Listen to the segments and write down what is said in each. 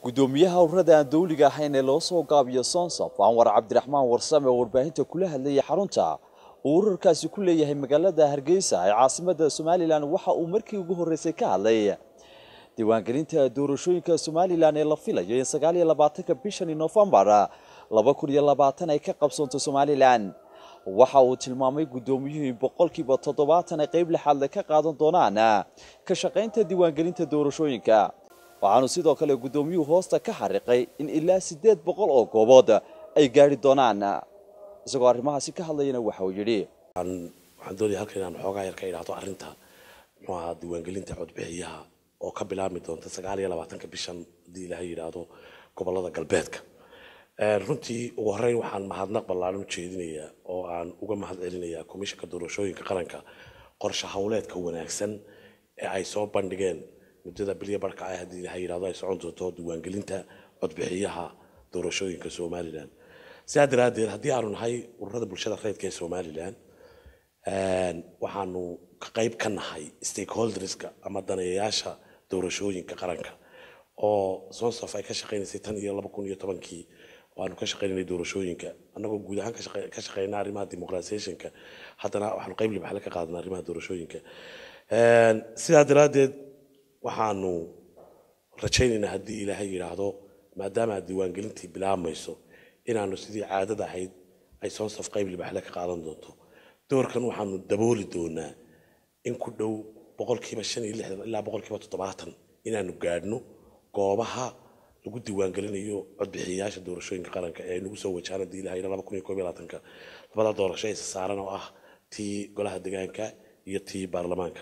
gudoomiyaha ururada aan dawliga ahayn ee loo soo gaabiyo sonsaf anwar cabdiraxmaan warsame oo warbaahinta kula hadlayay xarunta uu ururkaasi ku leeyahay magaalada hargeysa ee caasimada somalilan waxa uu markii ugu horreysay ka hadlay diiwaangelinta doorashooyinka somalilan ee la filayo in sagaal iyo labaatanka bishani noofembar laba kun iyo labaatan ay ka qabsoonto somalilan waxa uu tilmaamay guddoomiyuhu in boqolkiiba toddobaatan ay qayb lixaadle ka qaadan doonaan ka shaqaynta diiwaangelinta doorashooyinka waxaanu sidoo kale guddoomiyuhu hoosta ka xariqay in ilaa siddeed boqol oo goobood ay gaari doonaan isagoo arrimahaasi ka hadlayana waxa uu yidhi waxaan doonaya halkan inaan xoogaa yar ka idhaahdo arrinta muxuu ahaa diiwaangelinta codbixiyaha oo ka bilaabmi doonta sagaal iyo labaatanka bishan haddii ilaahay yidhaahdo gobolada galbeedka runtii ugu horreyn waxaan mahadnaq ballaaran u jeedinayaa oo aan uga mahad celinayaa komishanka doorashooyinka qaranka qorshe howleedka wanaagsan ee ay soo bandhigeen muddada bilya barhka ah haddii ilaahay yidhahdo ay socon doonto diiwaangelinta codbixiyaha doorashooyinka somalilan sidaa daraaddeed haddii aanu nahay ururada bulshada reedka ee somalilan waxaanu ka qayb ka nahay stakeholderska ama daneeyayaasha doorashooyinka qaranka oo sonsaf ay ka shaqaynaysay tan iyo laba kun iyo tobankii waanu ka shaqaynanay doorashooyinka annagoo guud ahaan ka shaqeynaa arrimaha demoqratisationka haddana waxaanu qayb libaxle ka qaadanaa arrimaha doorashooyinka sidaa daraaddeed waxaanu rajaynaynaa haddii ilaahay yidhaahdo maadaama diiwaangelintii bilaabmayso inaanu sidii caadada ahayd ay sonsaf qayb libaxle ka qaadan doonto doorkan waxaanu dabooli doonaa in ku dhow boqolkiiba shan iyo lixdan ilaa boqolkiiba toddobaatan inaanu gaadhno goobaha lagu diiwaangelinayo codbixiyayaasha doorashooyinka qaranka ee nagu soo wajahaan haddii ilahay laba kun iyo koob iyo labaatanka labada doorasho ee saaran oo ah tii golaha deegaanka iyo tii baarlamaanka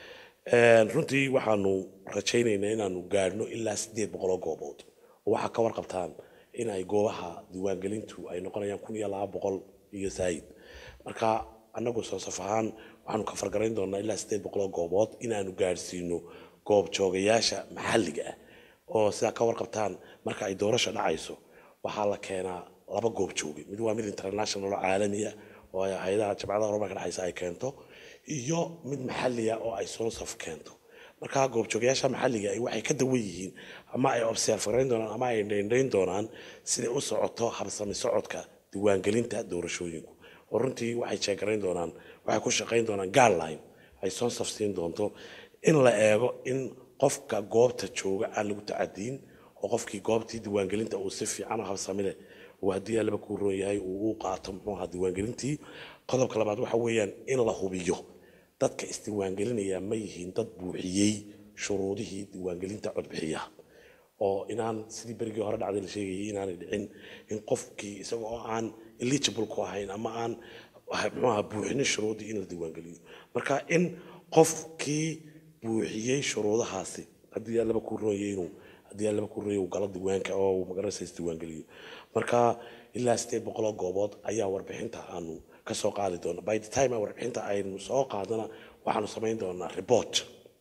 runtii waxaanu rajaynaynaa inaanu gaadhno ilaa sideed boqoloo goobood oo waxaa ka warqabtaan in ay goobaha diiwaangelintu ay noqonayaan kun iyo laba boqol iyo saayid marka annagu soosaf ahaan waxaanu ka fargarayn doonaa ilaa sideed boqoloo goobood inaanu gaadhsiino goob joogayaasha maxalliga ah oo sidaa ka warqabtaan marka ay doorasho dhacayso waxaa la keenaa laba goob jooge mid waa mid international oo caalamiya oo hay-adaha jabcadaha horumarka dhexaysa ay keento iyo mid maxalliya oo ay sonsaf keento marka goobjoogayaasha maxalliga waxay ka dawan yihiin ama ay observe garayn doonaan ama ay dhaindhayn doonaan siday u socoto habsami socodka diiwaangelinta doorashooyinku oo runtii waxay jeegarayn doonaan waxay ku shaqayn doonaan guideline ay sonsaf siin doonto in la eego in qofka goobta jooga aan lagu tacadiin oo qofkii goobtii diiwaangelinta uu si fiican oo habsami leh uu haddii allaba kuu roon yahay uu u qaato muxuu ahaa diiwaangelintii qodobka labaad waxa weeyaan in la hubiyo dadka isdiiwaangelinaya ma yihiin dad buuxiyey shuruudihii diiwaangelinta codbixiyaha oo inaan sidii berigii hore dhacday la sheegayay inaanay dhicin in qofkii isaga oo aan eligible ku ahayn ama aan muxuu ahaa buuxinin shuruudii in la diiwaangeliyo marka in qofkii buuxiyey shuruudahaasi haddii allaba kuu roonyahay inuu haddii allaba kuu roonyahay uu galo diiwaanka oo uu magaranaysa isdiiwaangeliyo marka ilaa sideed boqoloo goobood ayaa warbixinta aanu ka soo qaadi doona by the time warbixinta aynu soo qaadana waxaanu samayn doonaa report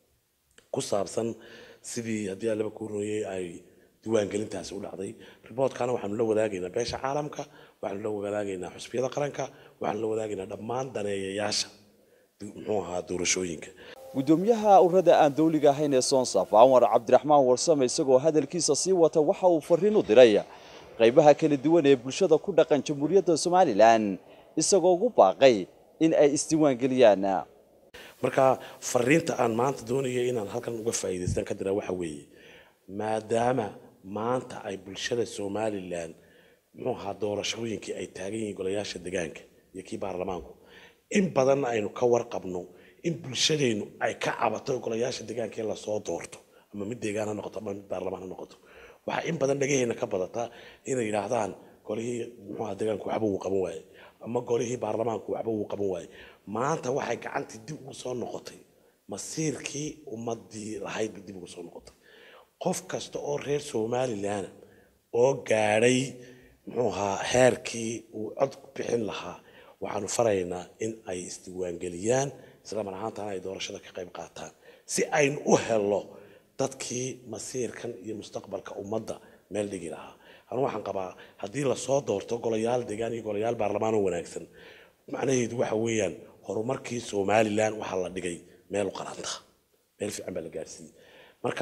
ku saabsan sidii haddii allaba kuu roonyahay ay diiwaangelintaasi u dhacday reportkana waxaanu la wadaagaynaa beesha caalamka waxaanu la wadaagaynaa xusbiyada qaranka waxaanu la wadaagaynaa dhammaan daneeyayaasha muxuu ahaa doorashooyinka gudoomiyaha ururada aan dawliga ahayn ee sonsaf anwar cabdiraxmaan warsame isagoo hadalkiisa sii wata waxa uu fariin u diray qaybaha kala duwan ee bulshada ku dhaqan jamhuuriyadda somalilan isagoo ugu baaqay in ay isdiiwaangeliyaan marka fariinta aan maanta doonaya inaan halkan uga faa'iidaystaan ka diraa waxa weeye maadaama maanta ay bulshada somalilan muxuu ahaa doorashooyinkii ay taagan yihiin golayaasha degaanka iyo kii baarlamaanku in badanna aynu ka warqabno in bulshadeennu ay ka cabato golayaasha deegaanka in lasoo doorto ama mid deegaan ha noqoto ama mid baarlamaan ha noqoto waxaa in badan dhagaheena ka badataa inay yidhaahdaan golihii muxuuha deegaanku waxba wuu qaban waaye ama golihii baarlamaanku waxba wuu qaban waaye maanta waxay gacantii dib ugu soo noqotay masiirkii ummadii lahayd dib ugu soo noqotay qof kasta oo reer somalilan oo gaadhay muxuu ahaa heerkii uu cod bixin lahaa waxaanu faraynaa in ay isdiiwaangeliyaan isla mar ahaantana ay doorashada ka qayb qaataan si aynu u helo dadkii masiirkan iyo mustaqbalka ummadda meel dhigi lahaa anu waxaan qabaa haddii lasoo doorto golayaal deegaan iyo golayaal baarlamaan oo wanaagsan macnaheedu waxa weeyaan horumarkii somalilan waxaa la dhigay meel u qaranta meel fiican baa la gaarsiiyey marka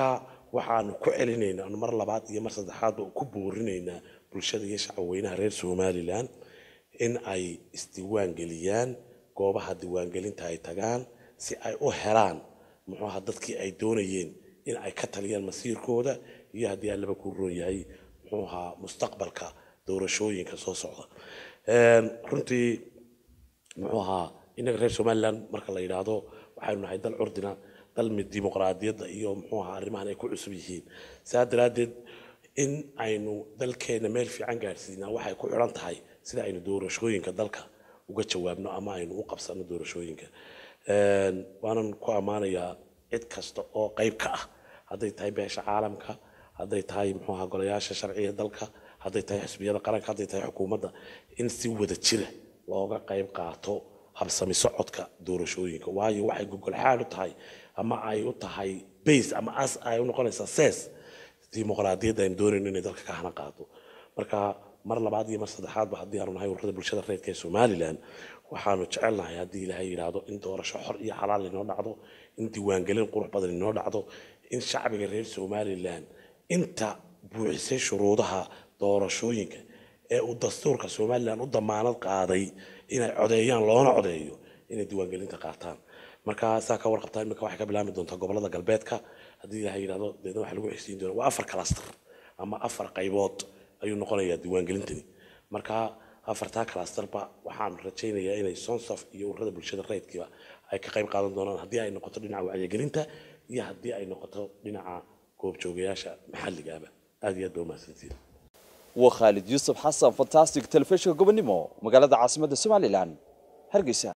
waxaanu ku celinaynaa anu mar labaad iyo mar saddexaadba ku boorinaynaa bulshada iyo shacabweynaha reer somalilan in ay isdiiwaan geliyaan goobaha diiwaangelinta ay tagaan si ay u helaan muxuu ahaa dadkii ay doonayeen in ay ka taliyaan masiirkooda iyo haddii allaba ku roon yahay muxuu ahaa mustaqbalka doorashooyinka soo socda runtii muxuu ahaa innaga reer somalilan marka la yidhaahdo waxaynu nahay dal curdina dal mid dimuqraadiyadda iyo muxuu ahaa arrimahan ay ku cusub yihiin saa daraaddeed in aynu dalkeena meel fiican gaadhsiinaa waxay ku xidhan tahay sida aynu doorashooyinka dalka uga jawaabno ama aynu u qabsano doorashooyinka waanan ku ammaanayaa cid kasta oo qayb ka ah hadday tahay beesha caalamka hadday tahay muxuu ahaa golayaasha sharciga dalka hadday tahay xisbiyada qaranka hadday tahay xukuumadda in si wada jira looga qayb qaato habsami socodka doorashooyinka waayo waxay gogol xaal u tahay ama ay u tahay base ama as ay u noqonaysaa sees dimuqraadiyadda aynu doonayno inay dalka ka hana qaado marka mar labaad iyo mar saddexaadba haddii aanu nahay ururada bulshada reerka ee somalilan waxaanu jecelnahay haddii ilaahay yidhaahdo in doorasho xor iyo xalaal inoo dhacdo in diiwaangelin qurux badan inoo dhacdo in shacbiga reer somalilan inta buuxisay shuruudaha doorashooyinka ee uu dastuurka somalilan u damaanad qaaday inay codeeyaan loona codeeyo inay diiwaangelinta qaataan marka saa ka warqabtaa imika waxay ka bilaami doontaa gobolada galbeedka haddii ilaahay yidhahdo deedna waxaa lagu xigsiin doona waa afar cluster ama afar qaybood ayuu noqonayaa diiwaangelintani marka afartaa clusterba waxaan rajaynayaa inay sonsof iyo ururada bulshada rayidkiiba ay ka qayb qaadan doonaan haddii ay noqoto dhinaca wacyigelinta iyo haddii ay noqoto dhinaca goobjoogayaasha maxalligaaba aad iyo aad ba umahadsantiin waa khaalid yuusuf xasan fantastic telefishinka gobonimo magaalada caasimadda somalilan hargeysa